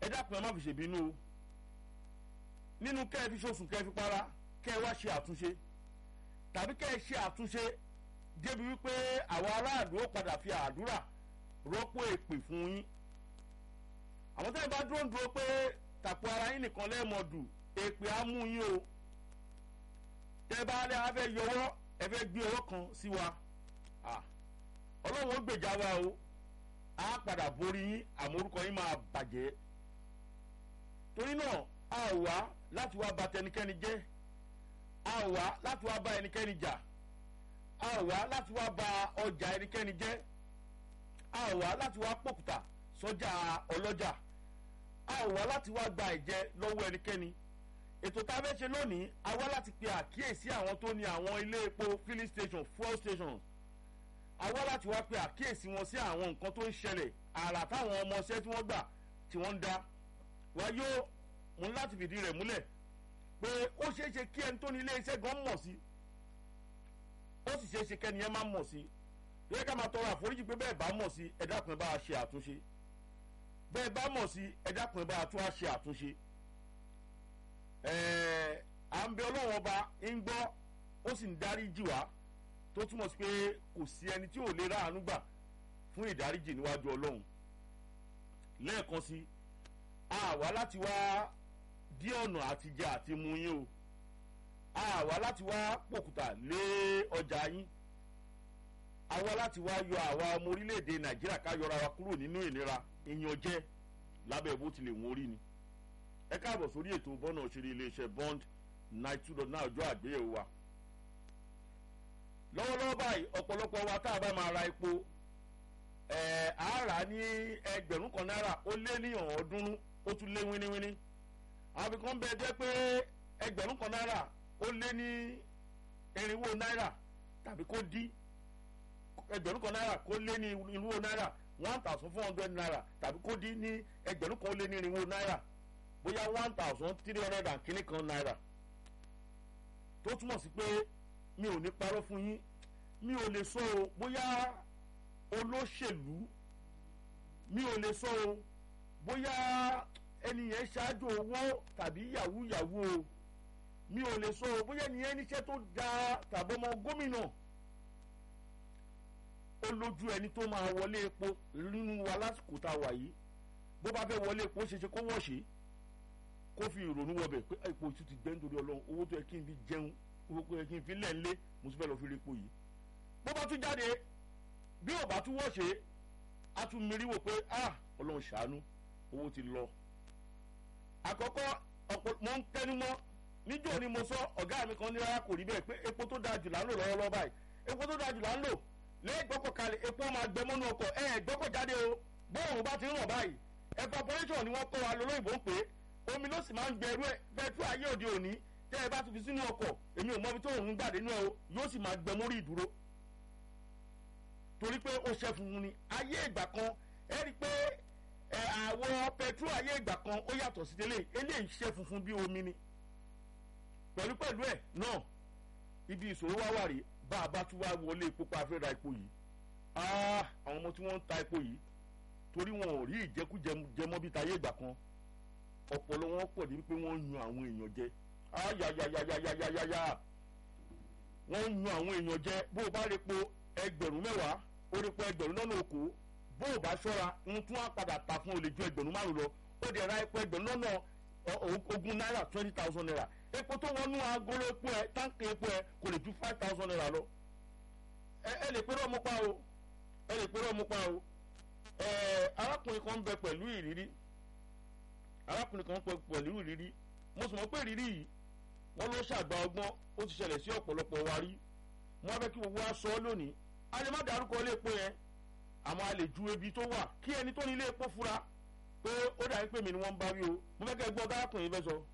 ẹ dákun ẹ má fi ṣèbínú o nínú kẹ́ ẹ fi ṣoṣù kẹ́ ẹ fi para kẹ́ ẹ wá ṣe àtúnṣe tàbí kẹ́ ẹ ṣe àtúnṣe débi wípé àwọn aráàlú ó padà fi àdúrà rọ́pò èpè fún yín àwọn tẹ́lẹ̀ bá dúró ń dúró pé tàpọ̀ ara yín nìkan lẹ́ẹ̀mọ̀dù èpè á mú yín o tẹ́ bá lẹ́ afẹ́ yọwọ́ ẹ fẹ́ gbé ọwọ́ kan sí wa ọlọ́run ó gbèjà wa o á padà borí yín àmọ́ orúkọ yín máa bàjẹ́ torí náà a ò wá láti wá bà tẹnikẹ́ni jẹ́ a ò wá láti wá bá ẹnikẹ́ni jà a ò wá láti wá bà ọjà ẹnikẹ́ni jẹ́ a ò wá láti wá pòkùtà sọ́jà ọlọ́jà a ò wá láti wá gba ẹ̀jẹ̀ lọ́wọ́ ẹnikẹ́ni ètò tá a fẹ́ ṣe lónìí a wá láti pe àkíyèsí àwọn tó ní àwọn ilé epo filling station fuel stations a wá láti wá pe àkíyèsí wọn sí àwọn nǹkan tó ń ṣẹlẹ̀ àrà táwọn ọmọọṣẹ́ tí wọ́n gbà tí wọ́n ń dá wá yóò mú láti fìdí rẹ̀ múlẹ̀ pé ó ṣeé ṣe kí ẹni tó ní ilé iṣẹ́ gan mọ̀ sí ó sì ṣeé ṣe kẹ́ni ẹ má mọ̀ sí yẹ ká máa tọrọ àforíjì pé bẹ́ẹ̀ bá mọ̀ sí ẹ dákun ẹ bá a ṣe àtúnṣe bẹ́ẹ̀ bá mọ̀ sí ẹ dákun ẹ bá a tún á ṣe àtúnṣe ẹ̀ẹ́ à ń bẹ ọlọ́wọ́n ọba ń gbọ́ ó sì ń darí jì wá tó túmọ̀ sí pé kò sí ẹni tí ò lè ráàánú gbà fún ìdáríjì níwájú ọlọ́run lẹ́ẹ̀kan sí àwa láti wá dí ọ̀nà àtijọ́ àti mu yín o àwa láti wá pòkúta lé ọjà yín àwa láti wá yọ àwa ọmọ orílẹ̀-èdè nàìjíríà ká yọra wa kúrò nínú ìnira ìyànjẹ lábẹ́ bó tilẹ̀ wọ́n rí ni ẹ káàbọ̀ sórí ètò bọ́nà òṣèré iléeṣẹ́ bond nine two dot nine ọjọ́ àgbéyẹ̀wò wa lọ́wọ́lọ́wọ́ báyìí ọ̀pọ̀lọpọ̀ wa tá a bá máa ra epo ẹ̀ á rà á ní ẹgbẹ̀rún kan náírà ó lé ní ọ̀ọ́dúnrún ó tún lé wíníwíní àwọn fi kàn bẹ́ẹ̀ jẹ́ pé ẹgbẹ̀rún kan náírà ó lé ní irinwó náírà tàbí kó dí ẹgbẹ̀rún kan náírà kó lé ní irinwó náírà one thousand four hundred naira tàbí kó dí ní ẹgbẹ̀rún kan ó lé ní irinwó náírà bóyá one thousand three hundred and kìíní kan náírà tó túmọ̀ sí pé mi ò ní parọ́ fún yín mi ò lè sọ o bóyá olóṣèlú mi ò lè sọ o bóyá ẹni yẹn ṣáájú owó tàbí yahoo yahoo o mi ò lè sọ o bóyá ẹni yẹn níṣẹ́ tó dáa tàbí ọmọ gómìnà ó lójú ẹni tó máa wọlé epo nínú wa lásìkò tá a wà yìí bó bá fẹ́ wọlé epo ṣeṣe kó wọ̀ ṣe kó fi ìrònú wọbẹ̀ pé epo tún ti gbẹ́ nítorí ọlọ́run owó tó yẹ kí n fi jẹun owó tó yẹ kí n fi lẹ̀ ńlé mo tún fẹ́ lọ fi rí epo yìí bó bá tún jáde bí ò bá tún wọ̀ ṣe á tún mirí wò pé ah ọlọ́run ṣàánú owó ti lọ. àkọ́kọ́ ọ̀pọ̀ mo ń tẹnu mọ́ níjọ́ ni mo sọ ọ̀gá mi kan ní rárá kò rí bẹ́ẹ̀ pé epo tó dáa jù là ń lò lọ́wọ́lọ́wọ́ báyìí epo tó dáa jù là ń lò lẹ́yìn gbọ́kọ̀ kalẹ̀ epo máa gbẹ mọ́nú ọkọ̀ ẹ̀ gbọ́kọ̀ jáde o bóòrùn bá ti ń rọ̀ báyìí evaporation ni wọ́n kọ́ wa lólóyìnbó ń pè é omi ló sì máa ń gbẹrú ẹ bẹẹtú ayé òde òní tẹ ẹ bá ti fi sínú ọkọ èmi ò mọ ibi tó òun gbàdé nínú ẹ o yóò sì máa gbẹ mórí ìdúró torí pé ó ṣe funfun ni ayé ìgbà kan ẹ rí i pé ẹ àwọ pẹtrú ayé ìgbà kan ó yàtọ̀ sí tẹ́lẹ̀ eléyìí ṣe funfun bí omi ni pẹ̀lú pẹ̀lú ẹ̀ náà ibi ìṣòro wá wà rí bá a bá tún wá wọlé epo pa fẹ́ ra epo yìí àwọn ọmọ tí wọ́n ń ta epo yìí torí wọn ò rí ìjẹkújẹ jẹmọ́ bí tayé ìgbà kan ọpọlọ wọn pọ̀ ní wípé wọ́n ń yan àwọn èèyàn jẹ ayayayayayayaya wọ́n ń yan àwọn èèyàn jẹ bó o bá rí po ẹgbẹ̀rún mẹ́wàá ó rí po ẹgbẹ̀rún lọ́nà okòó bó o bá ṣọ́ra ń tún á padà ta fún olè ju ẹgbẹ̀rún márùn lọ ó dẹ̀ ra epo ẹgbẹ̀rún lọ́nà ogún náírà twenty thousand naira epo tó wọnú agolo epo ẹ táǹkì epo ẹ kò lè ju five thousand naira lọ ẹ lè pẹ́rọ ọmọ pa o ẹ lè pẹ́rọ ọmọ pa o ẹ arákùnrin kan ń bẹ pẹ̀lú ìrírí arákùnrin kan pẹ̀lú ìrírí mo sì mọ̀ pé ìrírí yìí wọ́n ló ṣàgbà ọgbọ́n ó ti ṣẹlẹ̀ sí ọ̀pọ̀lọpọ̀ wa rí wọ́n fẹ́ kí gbogbo wa sọ ọ́ lónìí a lè má dárúkọ ilé epo yẹn àmọ́ a lè ju ebi tó wà kí ẹni tó ní ilé epo fura pé ó dàbí pé mi ni wọ́n ń bá wí o mo fẹ́ kẹ́ gbọ́ arákùnrin fẹ́ sọ.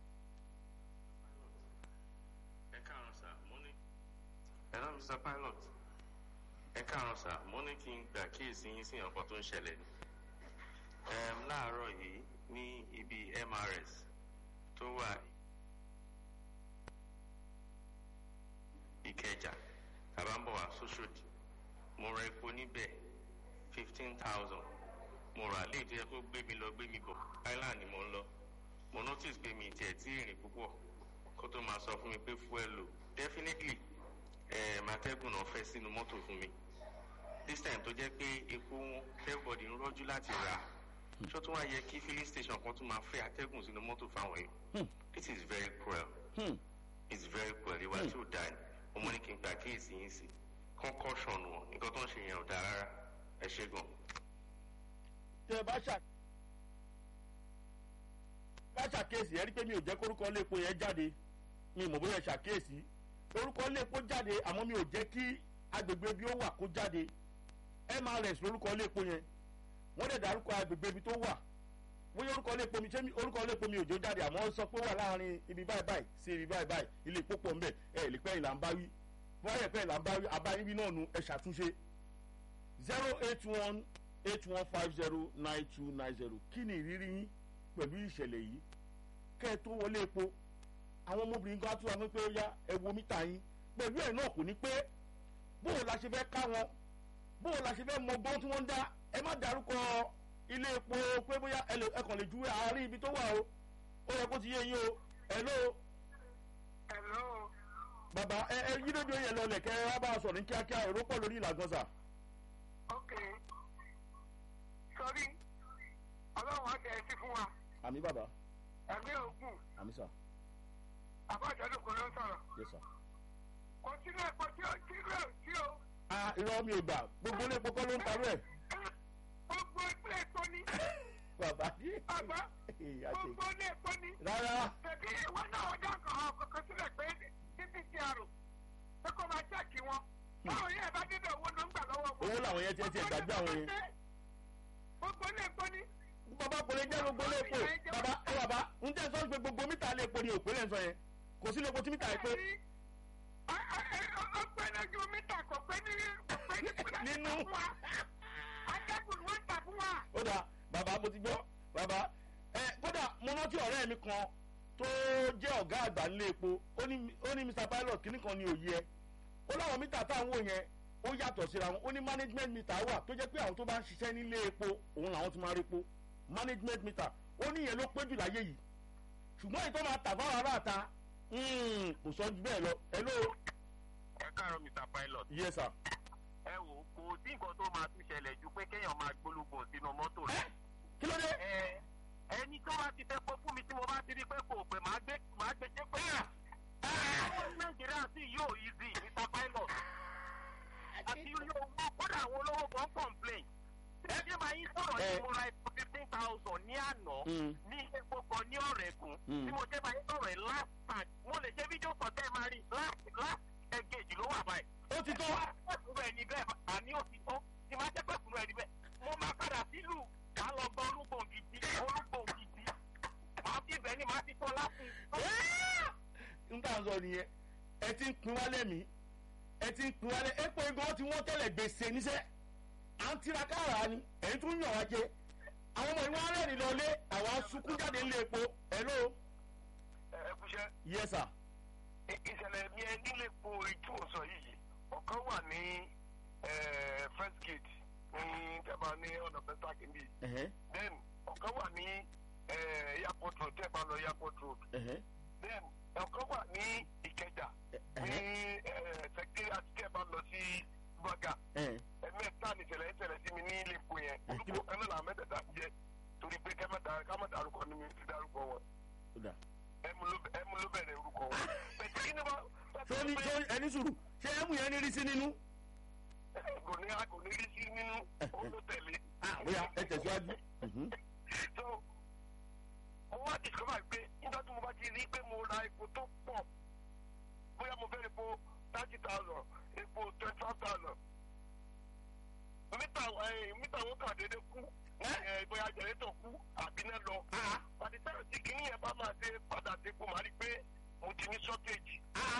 ẹ káàárọ̀ sà mo ní hello mr pilot ẹ káàárọ̀ sà mo ní kí n gbà kíyèsí yín sí nǹkan tó ń ṣẹlẹ̀ láàárọ̀ yìí ní ibi mrs tó wà ìkẹjà tàbá ń bọ̀ wá sóṣòdì mo ra epo níbẹ̀ fifteen thousand mo rà léyìí tó yẹ kó gbé mi lọ gbé mi bọ̀ island ni mo ń lọ mo notice pé mi tiẹ̀ tí ìrìn púpọ̀ kó tó máa sọ fún mi pé fuel low definitely eh, màtẹ́gùn náà fẹ́ sínú mọ́tò fún mi this time tó jẹ́ pé epo wọn everybody ń rọ́jú láti rà ṣó tún wá yẹ kí filling station kan tún máa fẹ́ atẹ́gùn sínú mọ́tò fáwọn èèyàn this is very cruel Hmm. it's very cruel ìwà tí ò dáa ni ọmọ ní kí n gbà kíyèsí yín sí concussion wọn nǹkan tó ń ṣe yẹn ò dáa rárá ẹ ṣe gan. tẹ ẹ bá ṣà bá ṣàkíyèsí ẹ rí pé mi ò jẹ́ kórúkọ lépo yẹn jáde mi ò mọ̀ bóyá ẹ ṣàkíyèsí orúkọ lépo jáde àmọ́ mi ò jẹ́ kí agbègbè bí ó wà kó jáde mrs lórúkọ lépo yẹn wọ́n dẹ̀ dárúkọ agbègbè ibi tó wà bóyá orúkọ lépo mi ṣé mi- orúkọ lépo mi ò jó jáde àmọ́ ó sọ pé ó wà láàrin ibi báyìí báyìí sí ibi báyìí báyìí ilé ìpó pọ̀ ńbẹ̀ ẹ lè pẹ́ ìlà ń bá wí bóyá ẹ̀ pẹ́ ìlà ń bá wí abáyín bí náà nu ẹ ṣàtúnṣe zero eight one eight one five zero nine two nine zero kí ni ìrírí yín pẹ̀lú ìṣẹ̀lẹ̀ yìí kẹ́ ẹ tó wọlé epo àwọn ọmọbìnrin kan á tún wá fún pé ó yá ẹ wo mítà yín pẹ̀lú ẹ̀ náà kò ní pé bóò la ṣe fẹ́ ká wọn bóò la ṣe fẹ́ mọ gbọ́n tí wọ́n ń dá ẹ má dárúkọ ilé epo pé bóyá ẹ lè- ẹ kàn lè ju àárín ibi tó wà o ó yẹ kó ti yé yín o ẹ ló Hello. bàbá ẹ ẹ yí rédíò yẹn lọlẹ̀ kẹ́ ẹ wá bá a sọ̀rọ̀ ní kíákíá èrò pọ̀ lórí ìlàgọ́sà Okay. Sorry. Ọlọ́run á jẹ́ ẹtí fún wa. àmì bàbá Ẹ̀mí ògùn. àmì sà Àbájáde kò ló ń sọ̀rọ̀. yes sà. Kò sínú ẹ̀kọ́ tí ó tí ó tí ó. a irọ́ mi ò gbà gbogbo ilé epo kọ́ ló ń parú ẹ̀ Gbogbo ilé epo ni. bàbá Bàbá. àṣẹ Gbogbo ilé epo ni. rárá Tẹ̀bí ìwọ náà ọjà kan kọ̀ọ̀kan sílẹ̀ pé títí ti àrò. Pé kó máa ṣẹ́ẹ̀kì wọn. Báwo yẹn bá débẹ̀ owó ló ń gbà lọ́wọ́ wọn. owó làwọn yẹn tiẹ̀ tiẹ̀ gbàgbé àwọn yẹn. Gbogbo ilé epo ni. bàbá kò lè jẹ́ gbogbo ilé epo bàbá ẹ bàbá ń tẹ́ sọ́ọ́ pé gbogbo mítà ilé epo ni òpè lẹ́ sọ yẹn kò sí ilé epo tí mítà yẹn pé ọgbẹ́ni ojú mítà kò pé ní kò pé ní Nínú. fún wa atẹ́gùn wọn tà fún wa. ó dà bàbá mo ti gbọ́ bàbá ẹ kódà mo rántí ọ̀rẹ́ mi kan tó jẹ́ ọ̀gá àgbà nílé epo ó ní ó ní mr pilot kínní kan ní òye ẹ ó láwọn mítà táwọn wò yẹn ó yàtọ̀ síra wọn ó ní management meter wà tó jẹ́ pé àwọn tó bá ń ṣiṣẹ́ nílé epo òun làwọn ti máa rí epo management meter ó ní ìyẹn ló pé jù láyé yìí ṣùgbọ́n èyí tó máa tà fáwọn aráàta kò sọ ju bẹ́ẹ̀ lọ ẹ ló ẹ káàárọ̀ mr pilot yẹ sà ẹ wò ó kò sí nǹkan tó máa tún ṣẹlẹ̀ ju pé kéèyàn máa gbólógbò sínú mọ́tò rẹ̀. kí ló dé ẹ ẹni tó bá ti fẹ́ pọ́ fún mi tí mo bá ti rí pé kò pé màá gbé màá gbé ṣé pé àwọn nàìjíríà sì yóò easy mr pilot àti yóò wọ́n kódà àwọn olówó kan complain ẹ ṣe máa yín sọ̀rọ̀ Eh. ní mo ra epo fifteen thousand ní àná Mm. ní epo kan ní ọ̀rẹ́kùn Mm. tí mo ṣe máa yín sọ̀rọ̀ ẹ̀ last time mo lè ṣe fídíò kan tẹ́ ẹ máa rí last last engage ló wà báyìí ó ti tó pẹ̀kúrú ẹni bẹ́ẹ̀ àní òtítọ́ tí máa jẹ́ pẹ̀kúrú ẹni bẹ́ẹ̀ mo máa padà sílùú ká lọ gbọ́ olúgbò gidi olúgbò gidi máa fi ibẹ̀ ni máa ti tọ́ láti. n tà ń sọ nìyẹn ẹ ti ń pin wálé mi ẹ ti ń pin wálé epo igan tí wọ́n tẹ́lẹ̀ gbèsè níṣẹ́ à ń tiraka rà ni èyí tún yàn wá jẹ àwọn ọmọ ìwọ arẹ́rìn lọlé àwa sunkún jáde ńlé epo hello ẹ kúṣẹ́ yes sir ìṣẹ̀lẹ̀ mi ẹ nílé po ìtú òsọ yìí ọ̀kan wà ní eh, first gate ní tẹ́bà ní ọ̀nà mẹ́ta kìíní ẹ̀hẹ́ then ọ̀kan wà ní eh, airport road tẹ́bà lọ airport road ẹ̀hẹ́ then ọ̀kan wà ní ìkẹjà ní ẹ̀hẹ́ secretariat tẹ́bà lọ sí gbọ̀gà ẹ̀hẹ́ ẹ̀mẹ́ta ní ìṣẹ̀lẹ̀ ìṣẹ̀lẹ̀ sí mi ní ilé epo yẹn Eh, kí ló- orúkọ kan náà làwọn mẹ́tẹ̀ẹ̀ta jẹ́ torí pé kámẹ́ dárúkọ ni mi ti dárúkọ wọn ó dà ẹmu ló- ẹmu ló bẹ̀rẹ̀ orúkọ wọn bẹ̀tẹ̀ kí ni wọ́n tó ní tó ẹni sùúrù ṣé ẹmu yẹn ní rí sí nínú kò ní kò ní rí sí nínú òun ló tẹ̀lé. bóyá ẹ tẹ̀síwájú Mhm. so mo wá discover pé nígbà tí mo bá ti rí pé mo ra epo tó pọ̀ bóyá mo fẹ́ epo thirty thousand epo twenty five thousand mítà ẹ, mítà wọn kà déédéé kú ẹ, bóyá jẹ̀rẹ́tọ̀ kú àbí náà lọ. àti táyà tí kìíní yẹn bá máa ṣe padà sí epo màá rí i pé mo ti ní shortage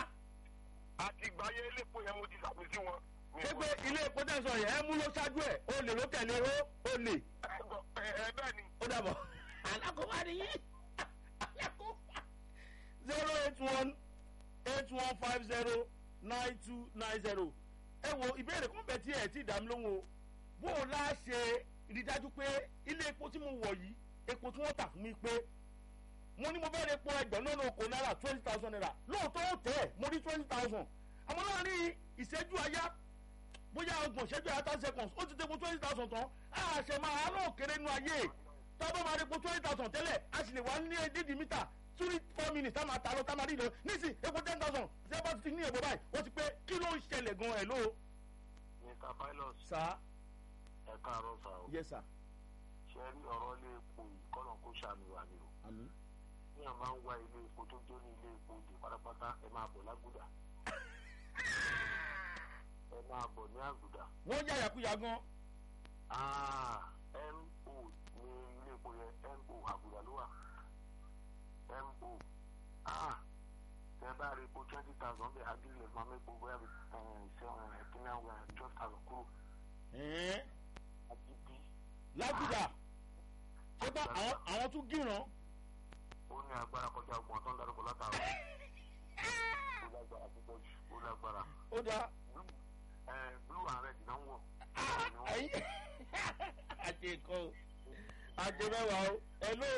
àti ìgbà yẹn elépo yẹn mo ti ṣàpèsí wọn. Mi ṣé ò- pé ilé epo tẹ̀sán yẹn ẹmu ló ṣáájú ẹ̀ ó lè ló tẹ̀lé ó ó lè ẹ ẹ bẹ́ẹ̀ ni. ó dàbọ̀. alákòóbá nìyí alákòóbá. zero eight one eight one five zero nine two nine zero. ẹ wo ìbéèrè kan bẹ tí ẹ ti dá mi lóhùn o bó o lá ṣe rí dájú pé ilé epo tí mo wọ̀ yìí epo tí wọ́n tà fún mi pé mo ní mo fẹ́ epo ẹgbẹ̀rún lọ́nà okò náírà twenty thousand naira lóòótọ́ ó tẹ̀ ẹ́ mo rí twenty thousand àmọ́ láàrin ìṣẹ́jú àyá bóyá ọgbọ̀n ìṣẹ́jú àyá thirty seconds ó ti dé epo twenty thousand tán a ṣe máa alọ́ òkèrè nu ayé tọ́gbọ́n máa rí epo twenty thousand tẹ́lẹ̀ a sì lè wá ní dídì mítà three four minutes tá máa ta lọ tá máa rí lọ nísì epo ten thousand ṣé bá ti ní èbó báyìí ó ti pé kí ló ń ṣẹlẹ̀ gan ẹ̀ ló. mr pilot sá ẹ káàárọ̀ sá o yes sir ṣe rí ọ̀rọ̀ ilé epo yìí kọ́nà kó ṣàmì wà ní o àmì ní à máa ń wá ilé epo tó jó ní ilé epo dè pátápátá ẹ máa bọ̀ lágùdà ẹ máa bọ̀ ní àgùdà wọ́n yà yàkúyà gan Ah, mo ní ilé epo yẹn mo àgùdà ló wà mo ah tẹ bá rí epo twenty thousand bẹ́ẹ̀ adílẹ̀ máa mẹ́po bóyá bí seven ẹ̀kínní àwọn twelve thousand kúrò ẹ̀ẹ́n agídí lágùdà ṣé bá àwọn àwọn tún gíràn ó ní agbára kọjá ọgbọ̀n tó ń darúgbó látàrọ ó lágbára púpọ̀ jù ó lágbára ó dáa ẹ blue and red náà ń wọ̀ ayi àti nǹkan o àti mẹ́wàá o hello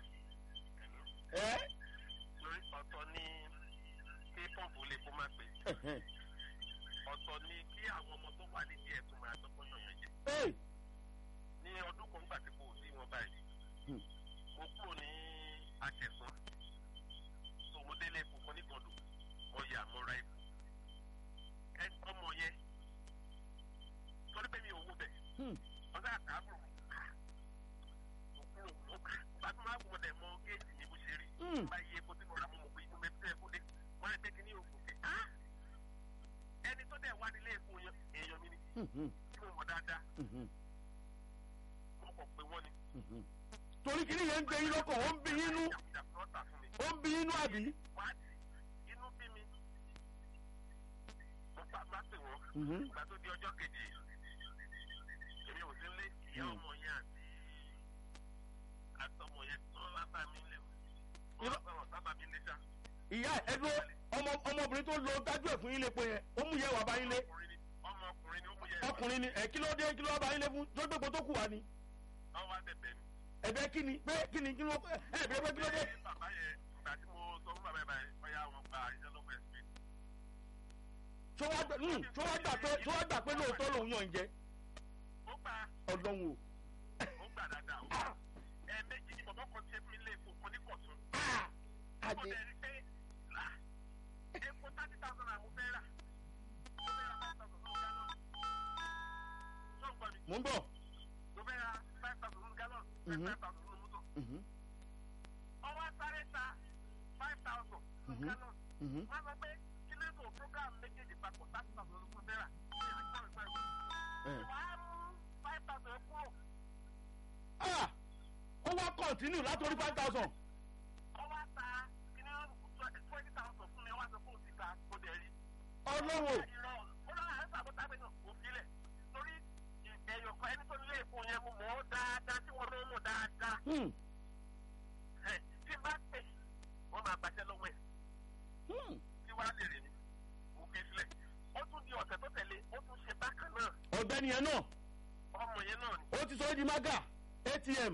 ẹ lórí ọ̀tọ̀ ní kí pọ́ǹpù lè kó má pè ọ̀tọ̀ ní kí àwọn ọmọ tó wà nídìí ẹ̀ tó máa dọ́gbọ́n yàn jẹ. Hey, ní ọdún kan gbà tí kò sí wọn báyìí Hmm. mo kúrò ní akẹsàn tó mo délé epo kan nígbọdọ mo yà mo ra epo ẹ ọmọ yẹn torí pé mi ò wó bẹ hmm, ọgá àtàbùrù mo kúrò mo kà bá tó máa gbọdọ mọ géètì ní bó ṣe rí hmm. bá yí epo tí mo rà mo mọ̀ pé inú mi tẹ́ ẹ kó dé wọ́n lè pé kí ní òkú pé á ẹni tó dẹ̀ wá nílé epo yẹn èèyàn mi ni Mhm, tí mo mọ̀ dáadáa mhm, mo kọ̀ pé wọ́n ni. mhm. torí kìíní yẹn ń gbé yín lọ́kàn ó ń bí yín nú Jàkújàkú náà tà fún mi. ó ń bí yín nú àbí. wáàtì inú bí mi mo bá má pè wọ́n Mhm. ìgbà tó di ọjọ́ kejì èmi ò sí lé ìyá Mm. ọmọ yẹn àti àtọmọ yẹn tó wá bá mi lé o Irọ́- wọ́n bá bá mi lé sá. ìyá ẹ dúró ọmọ ọmọbìnrin tó lọ dájú ẹ fún yín lépo yẹn ó mú yẹ wà bá yín lé ọkùnrin ni ọmọkùnrin ni ó mú yẹ ọkùnrin ni ẹ kí ló dé kí ló bá yín lé fún tó gbépo tó kù wá ni ọwọ́ àtẹ̀tẹ̀ ni. ẹ̀bẹ̀ kí ni pé kí ni kí ló ẹ bẹ̀rẹ̀ pé kí ló dé. Ṣé bàbá yẹn ìgbà tí mo sọ fún bàbá yẹn báyìí bóyá wọn gba iṣẹ́ lọ́wọ́ ẹ̀ sí. tó wá gbà hmm, tó wá gbà pé tó wá gbà pé lóòótọ́ lòun yàn ń jẹ ó gbà ọlọ́run o. ó gbà dáadáa ó gbà. ẹ̀ẹ̀mejì ni bàbá kan ṣe fún mi lé epo kan ní kọ̀tún. ó àjẹ dẹ̀ rí pé là epo thirty thousand àmú fẹ́ rà. mo fẹ́ ra five thousand fún gallon. ṣé o gbọ́ mi? mò ń bọ̀. mo fẹ́ ra five thousand fún gallon. Mhm. five thousand fún mọ́tò. Mhm, ọwọ́ sáré ta five thousand fún Mhm. gallon. mhm. wọ́n sọ pé kí ló tó program méjèèjì papọ̀ thirty thousand fún fẹ́ rà. Eh. wàá mú five thousand kúrò. Ah, ó wá kọ̀ntínú látòrí five thousand. ọwọ́ ta kíní twenty thousand fún mi ọwọ́ sọ fún òsì ta kò dẹ̀ rí. ọlọ́run o. ìrọ̀ ọlọ́run àti àbúta bẹ́ẹ̀ náà kò filẹ̀ torí ẹ̀yọ̀ kan ẹni tó nílé èkó yẹn mo mọ̀ ọ́ dáadáa tí wọ́n ló mọ̀ dáadáa. Hmm, ẹ̀ tí n bá pè wọ́n máa gbàṣẹ́ lọ́wọ́ ẹ̀ hmm. tí wàá lè rìn ní mo fi filẹ̀. ó tún di ọ̀sẹ̀ tó tẹ̀lé ó tún ṣe bákan náà ọ̀gbẹ́ni yẹn náà ọmọ yẹn náà ni. ó ti sọ ẹ́ di maga atm.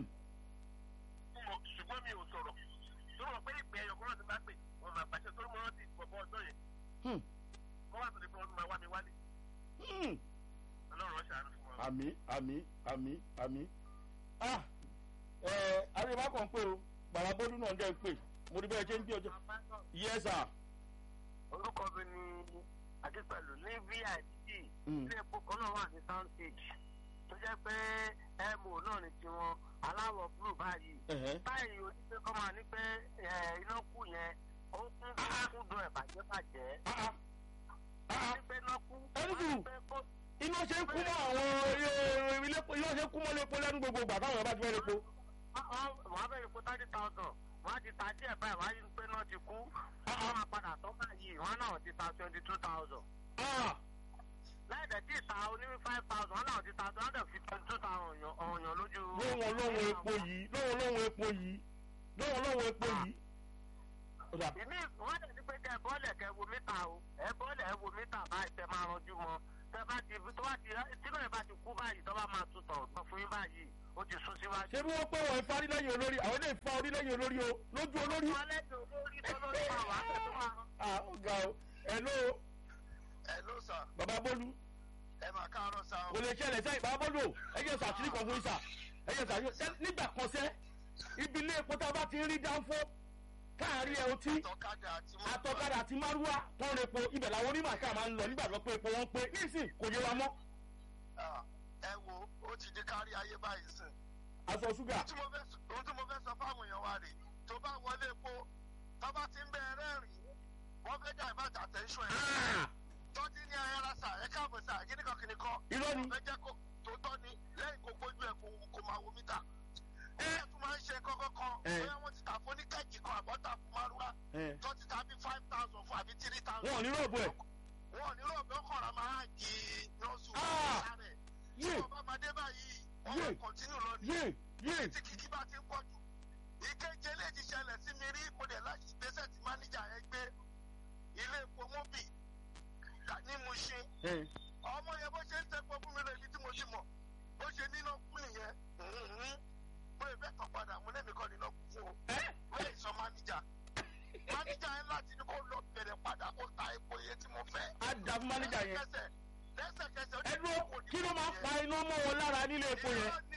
mo ṣùgbọ́n mi ò sọ̀rọ̀ tó rọ̀ pé ìpè ẹ̀yọ̀ kan náà ti bá pè wọ́n máa gbàṣẹ́ torí mo rántí bọ̀bọ̀ ọjọ́ yẹn Hmm, kọ́ wà tó lè fi wọ́n tún máa wá mi wálé hmm. ọlọ́run ọ̀ṣà fún wa. àmì àmì àmì àmì. ah ẹ àríwá kan pé o gbàràbọ́dún náà dẹ́ pé mo rí bẹ́ẹ̀ ṣe ń gbé ọjọ́. yes sir. orúkọ mi ni adépẹ̀lú ní vip Hmm. ilé epo kan náà wà ní soundstage tó jẹ́ pé mo náà ní tiwọn aláwọ̀ blue báyìí ẹ̀hẹ́. báyìí oníṣẹ́ kọ́ máa ní pé ẹ, iná kù yẹn ó kún ó kún dùn ẹ̀ bàjẹ́ bàjẹ́ Ah, ah. Ah, ah. ní pé iná kú Ẹni wọ́n sùúrù. ní pé kó iná ṣe ń kú mọ́ àwọn ilé ilé iná ṣe ń kú mọ́ lépo lẹ́nu gbogbo ìgbà táwọn ọba ti fẹ́ lépo. wọ́n á bẹ̀rẹ̀ pé thirty thousand wọ́n á ti ta díẹ̀ báyìí wọ́n á yí pé náà ti kú wọ́n máa padà tọ́ báyìí wọ́n náà ti ta twenty two thousand Ah, láì dẹ̀ tí ì ta oní five thousand wọ́n náà ti ta two hundred fifty two thousand ọ̀yàn lójú. lóhun lóhun epo yìí lóhun lóhun epo yìí lóhun lóhun epo yìí. Ó dà. ìmí wọ́n dẹ̀ ti pé kẹ́ ẹ bọ́ọ̀lẹ̀ kẹ́ ẹ wo mítà o ẹ bọ́ọ̀lẹ̀ ẹ wo mítà báyìí tẹ máa ranjú mọ́ tẹ bá ti tó bá ti tí náà bá ti kú báyìí tó bá máa tutọ̀ tó fún yín báyìí ó ti sún síwájú. ṣé bí wọ́n pé wọ́n fa orílẹ̀-èdè olórí àwọn ilé ìfa orílẹ̀-èdè olórí o lójú olórí. Tọ́lẹ́dì olórí tó lórí máa wà á tẹ̀ tó máa. ah ó ga o ẹ ló ẹ ló sà bàbá bólú ẹ máa káàárọ̀ sà kò lè ṣẹlẹ̀ sẹ́yìn bàbá bólú o ẹ jẹ́ sàtúnì kan fún ìsà ẹ jẹ́ sàtúnì nígbà kan sẹ́ ibi ilé epo tá a bá ti ń rí dánfó káàárín ẹ ọtí tọ́kadà àti àtọ̀kadà àti márúwá tó ń repo ibẹ̀ làwọn onímọ̀ọ́ká máa ń lọ nígbà tó pé epo wọn pé nísìn kò yé wa mọ́ ẹ wo ó ti di kárí ayé báyìí sìn. aṣọ ṣúgà ohun tí mo fẹ́ sọ- ohun tí mo fẹ́ sọ fáwọn èèyàn wa rè tó bá wọlé epo tó bá ti ń bẹ rẹ́rìn wọ́n fẹ́ dá ìbàdàn àtẹ̀ńṣọ́ ẹ̀ Ah! tọ́jú ní ayára sà ẹ káàbọ̀ sà kíníkan kíníkan irọ́ ni wọ́n fẹ́ jẹ́ kó tó tọ́ ni lẹ́yìn kó gbójú ẹ̀ kó kó máa wo mítà ẹ tún máa ń ṣe kọ́kọ́ kan Eh. bóyá wọ́n ti tà fún ní kẹ́ẹ̀kì kan àbọ̀tà fún márúwá Eh. tó ti tà bí five thousand fún àbí three thousand. wọn ò ní rògbò ẹ̀ wọn ò ní rògbò ọkọ̀ra máa di nọ́ọ̀sù Ah! sáré tí yé wọ́n bá máa dé báyìí wọ́n Yé. máa kọ̀ntínú lọ ní yé yé tí kìkì bá ti ń pọ̀ jù ìkéje lè ti ṣẹlẹ̀ sí mi rí mo dẹ̀ láti ìgbésẹ̀ tí máníjà yẹn gbé ilé epo mọ́bì ní mo ṣe ẹ ọmọ yẹn bó ṣe ń tẹ́pọ̀ fún mi lọ ibi tí mo ti mọ̀ bó ṣe níná kú nìyẹn mhm. mo lè bẹ́ẹ̀ tán padà mo lẹ́mìí kan níná kú fún o ẹ wọ́n lè sọ máníjà máníjà yẹn láti ní kó lọ bẹ̀rẹ̀ padà kó ta epo iye tí mo fẹ́ á dà fún mánéjà yẹn lẹ́sẹ̀kẹsẹ̀ lẹ́sẹ̀kẹsẹ̀ ó ẹ ní dúró kò ní kí ló máa kú pa iná mọ́ wọn lára nílé epo yẹn irọ́